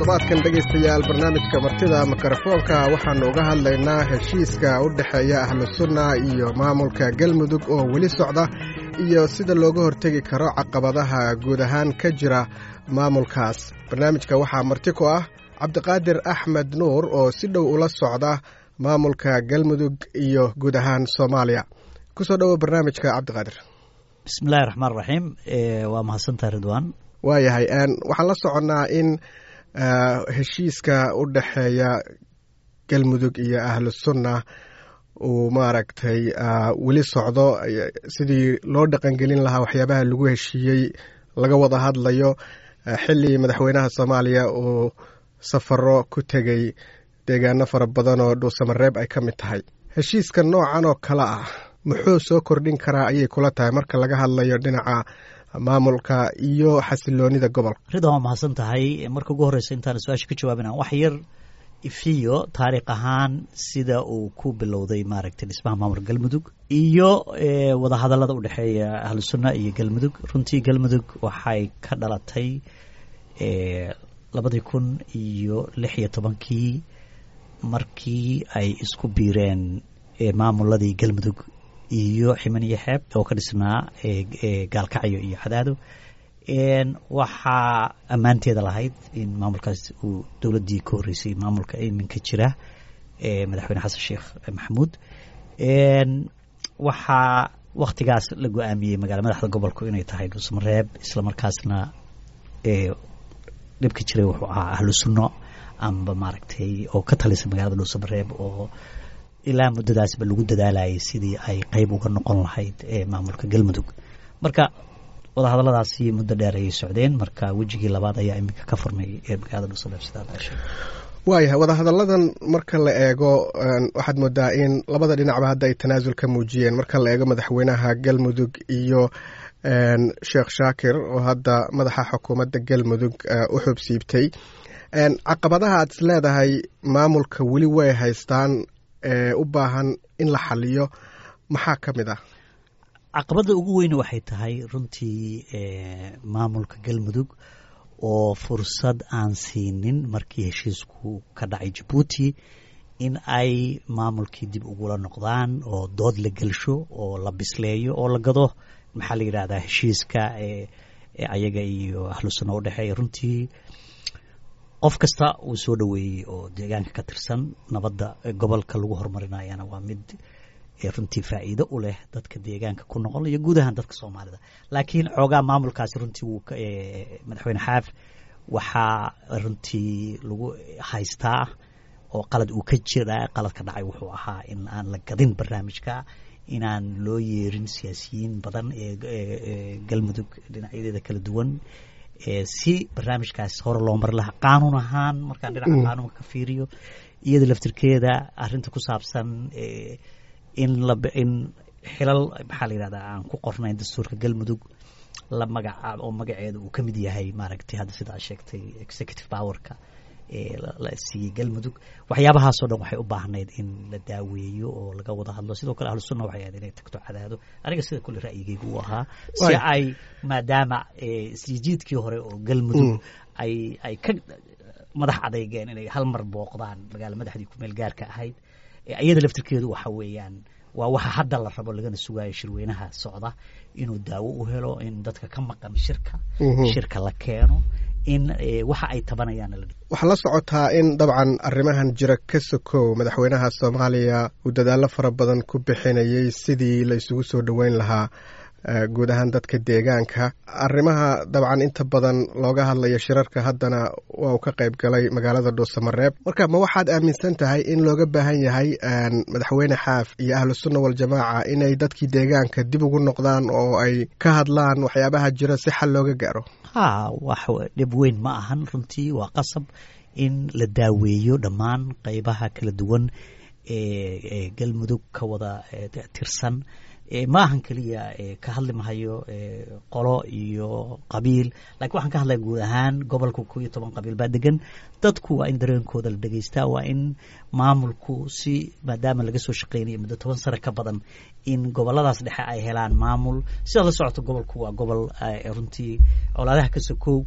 toddobaadkan dhegaystayaal barnaamijka martida mikrofoonka waxaannu uga hadlaynaa heshiiska u dhexeeya ahlusunna iyo maamulka galmudug oo weli socda iyo sida looga hortegi karo caqabadaha guud ahaan ka jira maamulkaas barnaamijka waxaa marti ku ah cabdiqaadir axmed nuur oo si dhow ula socda maamulka galmudug iyo guud ahaan soomaaliya kusoo dhowo barnaamijka cabdiqaadir bismillahi raxmaan raxiim waa mahadsantaha ridwan waayahay waxaan la soconnaa in heshiiska u dhexeeya galmudug iyo ahlusunna uu maaragtay weli socdo sidii loo dhaqangelin lahaa waxyaabaha lagu heshiiyey laga wada hadlayo xilli madaxweynaha soomaaliya uu safaro ku tegey deegaano fara badan oo dhuusamareeb ay ka mid tahay heshiiska noocan oo kale ah muxuu soo kordhin karaa ayay kula tahay marka laga hadlayo dhinaca maamulka iyo xasiloonida gobolka ridan waa mahadsan tahay marka ugu horreysa intaan su-aasha ka jawaabina wax yar ifiyo taariikh ahaan sida uu ku bilowday maaragtay dhismaha maamulka galmudug iyo wadahadallada u dhexeeya ahlusunna iyo galmudug runtii galmudug waxay ka dhalatay labadii kun iyo lix iyo tobankii markii ay isku biireen maamuladii galmudug iyo ximan iyo xeeb oo ka dhisnaa gaalkacyo iyo cadaado waxaa ammaanteeda lahayd in maamulkaas uu dowladdii ka horreysay maamulka iminka jira madaxweyne xasan sheekh maxamuud waxaa wakhtigaas la go-aamiyey magaala madaxda gobolku inay tahay dhuusamareeb islamarkaasna dhibka jiray wuxuu ahaa ahlu sunno amba maaragtay oo ka talisa magaalada dhuusamareeb oo ilaa muddadaasba lagu dadaalayay sidii ay qeyb uga noqon lahayd maamulka galmudug marka wadahadalladaasi muddo dheer ayay socdeen marka wejigii labaad ayaa iminka ka furmay magaalada dhuusamareeb sidaa waayahay wadahadalladan marka la eego waxaad moodaa in labada dhinacba hadda ay tanaasul ka muujiyeen marka la eego madaxweynaha galmudug iyo sheekh shaakir oo hadda madaxa xukuumadda galmudug u xubsiibtay caqabadaha aad is leedahay maamulka weli way haystaan ee u baahan in la xaliyo maxaa ka mid ah caqabadda ugu weyne waxay tahay runtii maamulka galmudug oo fursad aan siinin markii heshiisku ka dhacay jabuuti in ay maamulkii dib ugula noqdaan oo dood la gelsho oo la bisleeyo oo la gado maxaa la yidhahdaa heshiiska ayaga iyo ahlu sunna u dhexeeya runtii qof kasta uu soo dhoweeyey oo deegaanka ka tirsan nabadda gobolka lagu horumarinayana waa mid runtii faa'iido u leh dadka deegaanka ku noqon iyo guud ahaan dadka soomaalida laakiin xoogaa maamulkaasi runtii wuu madaxweyne xaaf waxaa runtii lagu haystaa oo qalad uu ka jira qaladka dhacay wuxuu ahaa in aan la gadin barnaamijka inaan loo yeerin siyaasiyiin badan ee galmudug dhinacyadeeda kala duwan si barnaamijkaas hore loo mari lahaa qaanuun ahaan markaan dhinaca qaanuunka ka fiiriyo iyada laftirkeeda arinta ku saabsan in in xilal maxaa la yihahdaa aan ku qornayn dastuurka galmudug la magacaab oo magaceeda uu ka mid yahay maaragtay hadda sidaa sheegtay executive powerka la siiyey galmudug waxyaabahaasoo dhan waxay u baahnayd in la daaweeyo oo laga wada hadlo sidoo kale ahlu sunna waxay ahayd inay tagto cadaado aniga sida kule ra'yigaygu uu ahaa si ay maadaama isjijiidkii hore oo galmudug ay ay ka madax adeygeen inay hal mar booqdaan magaala madaxdii kumeel gaarka ahayd iyada laftirkeedu waxa weeyaan waa waxa hadda la rabo lagana sugaayo shirweynaha socda inuu daawo u helo in dadka ka maqan shirka shirka la keeno in waxa ay tabanayaan waxaa la socotaa in dabcan arrimahan jira ka sokow madaxweynaha soomaaliya uu dadaallo fara badan ku bixinayay sidii la isugu soo dhoweyn lahaa guud ahaan dadka deegaanka arrimaha dabcan inta badan looga hadlayo shirarka haddana waa uu ka qayb galay magaalada dhuusamareeb marka ma waxaad aaminsan tahay in looga baahan yahay madaxweyne xaaf iyo ahlu sunna waljamaaca inay dadkii deegaanka dib ugu noqdaan oo ay ka hadlaan waxyaabaha jira si xal looga gaaro ha wax dhib weyn ma ahan runtii waa qasab in la daaweeyo dhammaan qeybaha kala duwan ee galmudug ka wada tirsan ma ahan keliya ka hadli mahayo qolo iyo qabiil lakiin waxaan ka hadlaya guud ahaan gobolka ko iyo toban qabiil baa degan dadku waa in dareenkooda la dhegeystaa waa in maamulku si maadaama laga soo shaqeynayo muddo toban sano ka badan in goboladaas dhexe ay helaan maamul sidaad la socoto gobolku waa gobol runtii colaadaha ka sokow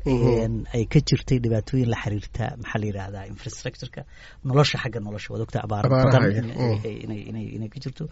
ay ka jirtay dhibaatooyin la xiriirta maxaa la yidhahdaa infrastructureka nolosha xagga nolosha waad ogta abaaro badan inay ka jirto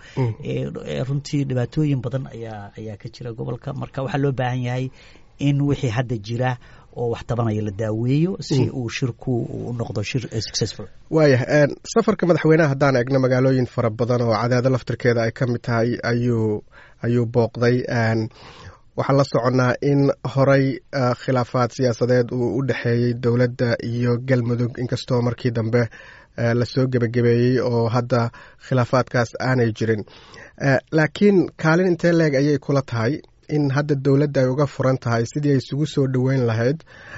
runtii dhibaatooyin badan ayaa ayaa ka jira gobolka marka waxaa loo baahan yahay in wixii hadda jira oo wax tabanaya la daaweeyo si uu shirku u noqdo shir successful waayah safarka madaxweynaha haddaan eegno magaalooyin fara badan oo cadaado laftirkeeda ay ka mid tahay ayuu ayuu booqday waxaan la soconnaa in horey khilaafaad siyaasadeed uu u dhexeeyey dowladda iyo galmudug inkastoo markii dambe lasoo gebagabeeyey oo hadda khilaafaadkaas aanay jirin laakiin kaalin intee leeg ayay kula tahay in hadda dowladda ay uga furan tahay sidii ay isugu soo dhoweyn lahayd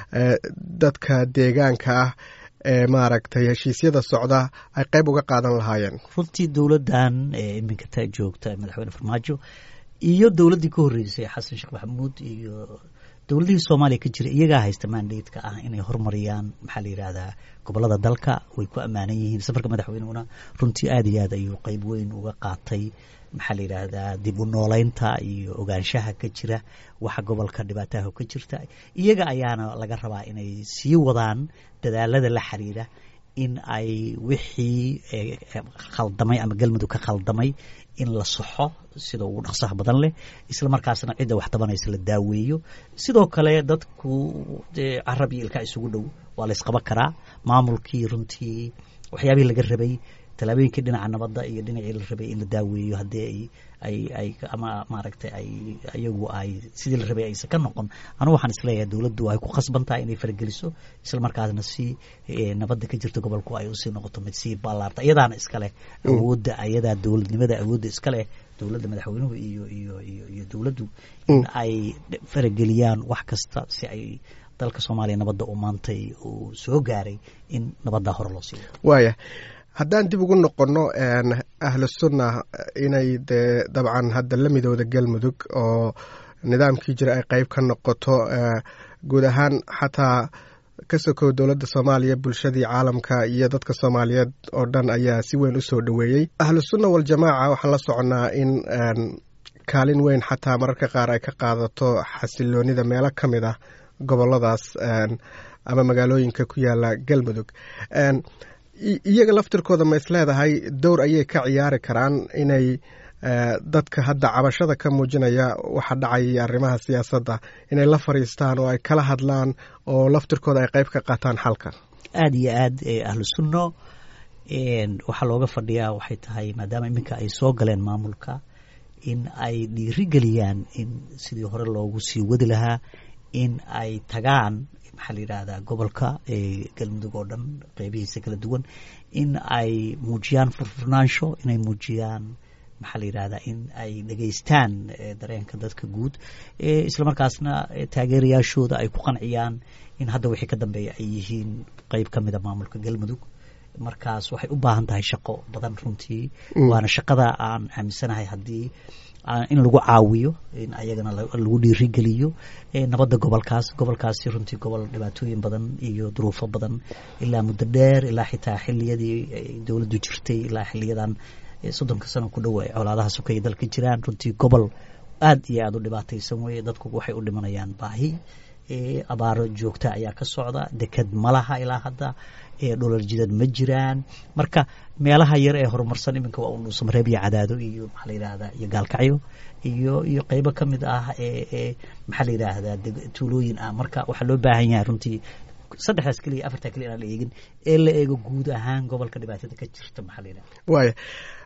dadka deegaanka ah ee maaragtay heshiisyada socda ay qayb uga qaadan lahaayeen runtii dowladdan iminka ta joogta madaxweyne farmaajo iyo dowladdii ka horreysay xasan sheekh maxamuud iyo dowladihii soomaaliya ka jira iyagaa haysta mandatka ah inay horumariyaan maxaa la yidhahdaa gobolada dalka way ku ammaanan yihiin safarka madaxweynehuna runtii aad iyo aad ayuu qeyb weyn uga qaatay maxaa la yidhaahdaa dib u nooleynta iyo ogaanshaha ka jira waxa gobolka dhibaataha ka jirta iyaga ayaana laga rabaa inay sii wadaan dadaalada la xiriira in ay wixii khaldamay ama galmudug ka khaldamay in la soxo sida ugu dhaqsaha badan leh isla markaasna cidda wax tabanaysa la daaweeyo sidoo kale dadku carab iyo ilkaa isugu dhow waa la ysqaban karaa maamulkii runtii waxyaabihii laga rabay tallaabooyinkii dhinaca nabadda iyo dhinacii la rabay in la daaweeyo haddii ay ay ama maaragtay ay iyagu ay sidii la rabay aysan ka noqon anugu waxaan isleeyahay dowladdu ay ku khasban tahay inay farageliso isla markaasna si nabadda ka jirta gobolku ay usii noqoto mid sii ballaarta iyadaana iskale awoodda ayadaa dowladnimada awoodda iskale dowladda madaxweynuhu iyo iyo iyo iyo dowladdu in ay farageliyaan wax kasta si ay dalka soomaaliya nabadda u maantay uu soo gaaray in nabaddaa hore loo sii wado waaya haddaan dib ugu noqonno ahlu sunna inay dee dabcan hadda la midooda galmudug oo nidaamkii jira ay qeyb ka noqoto guud ahaan xataa ka sokow dowladda soomaaliya bulshadii caalamka iyo dadka soomaaliyeed oo dhan ayaa si weyn u soo dhoweeyey ahlu sunna waljamaaca waxaan la soconnaa in kaalin weyn xataa mararka qaar ay ka qaadato xasiloonida meelo ka mid ah goboladaas ama magaalooyinka ku yaala galmudug iyaga laftirkooda ma isleedahay dowr ayay ka ciyaari karaan inay dadka hadda cabashada ka muujinaya waxa dhacaya iyo arrimaha siyaasadda inay la fadhiistaan oo ay kala hadlaan oo laftirkooda ay qayb ka qaataan xalka aada iyo aad ahlu sunno waxaa looga fadhiyaa waxay tahay maadaama iminka ay soo galeen maamulka in ay dhiirigeliyaan in sidii hore loogu sii wadi lahaa in ay tagaan maxaa la yidhaahdaa gobolka galmudug oo dhan qeybihiisa kala duwan in ay muujiyaan furfurnaansho inay muujiyaan maxaa la yidhahdaa in ay dhegeystaan dareenka dadka guud isla markaasna taageerayaashooda ay ku qanciyaan in hadda wixii ka dambeeya ay yihiin qeyb ka mida maamulka galmudug markaas waxay u baahan tahay shaqo badan runtii waana shaqada aan aaminsanahay haddii in lagu caawiyo in ayagana lagu dhiirigeliyo nabadda gobolkaas gobolkaasi runtii gobol dhibaatooyin badan iyo duruufo badan ilaa muddo dheer ilaa xitaa xiliyadii dowladdu jirtay ilaa xiliyadan soddonka sano ku dhow ay colaadaha sokaya dalka jiraan runtii gobol aad iyo aada u dhibaataysan weeye dadku waxay u dhimanayaan baahi abaaro joogta ayaa ka socda deked malaha ilaa hadda dholar jidad ma jiraan marka meelaha yar ee horumarsan iminka waa unu samareeb iyo cadaado iyo maxaa la yidhaahdaa iyo gaalkacyo iyo iyo qeybo ka mid ah ee maxaa la yidhaahdaa tuulooyin ah marka waxaa loo baahan yahay runtii saddexdaas keliya afartaa keliya inaan la eegin ee la eego guud ahaan gobolka dhibaatada ka jirta maxaa la yidhahda waaya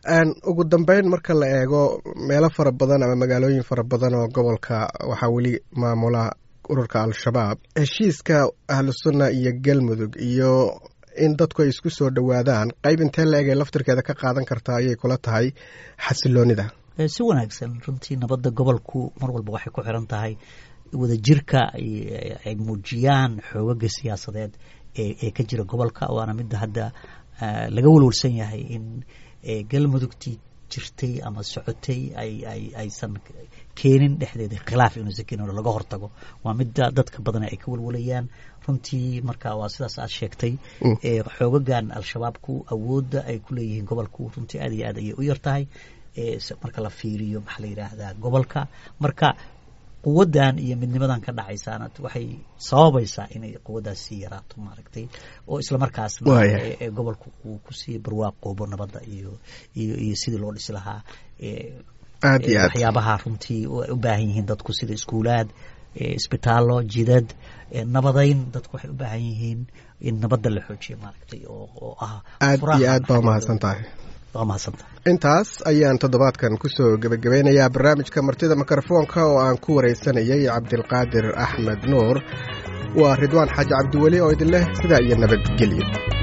ugu dambeyn marka la eego meelo fara badan ama magaalooyin fara badan oo gobolka waxaa weli maamula ururka al-shabaab heshiiska ahlu sunna iyo galmudug iyo in dadku ay isku soo dhowaadaan qayb intee la eg ay laftirkeeda ka qaadan kartaa ayay kula tahay xasiloonida si wanaagsan runtii nabadda gobolku mar walba waxay ku xiran tahay wadajirka ay muujiyaan xoogaga siyaasadeed ee ka jira gobolka waana midda hadda laga walwalsan yahay in galmudugtii jirtay ama socotay ay ay aysan keenin dhexdeeda khilaaf inuusan keenin oo laga hortago waa midda dadka badan ay ka walwalayaan runtii marka waa sidaas aad sheegtay xoogagan al-shabaabku awoodda ay ku leeyihiin gobolku runtii aad iyo aad ayay u yar tahay marka la fiiriyo maxaa la yidhaahdaa gobolka marka quwaddan iyo midnimadan ka dhacaysaana waxay sababaysaa inay quwaddaas sii yaraato maaragtay oo islamarkaasna gobolku uu kusii barwaaqoobo nabadda iyo iyo iyo sidii loo dhisi lahaa aad iyo aad waxyaabaha runtii ay u baahan yihiin dadku sida iskuulaad isbitaallo jidad nabadayn dadku waxay u baahan yihiin in nabadda la xoojiyo maaragtay oo ah aad iyo aad baa mahadsan tahay waa mahadsantahay intaas ayaan toddobaadkan kusoo gebagabeynayaa barnaamijka martida mikrofoonka oo aan ku waraysanayay cabdilqaadir axmed nuur waa ridwaan xaaji cabdiweli oo idin leh sidaa iyo nabadgelyo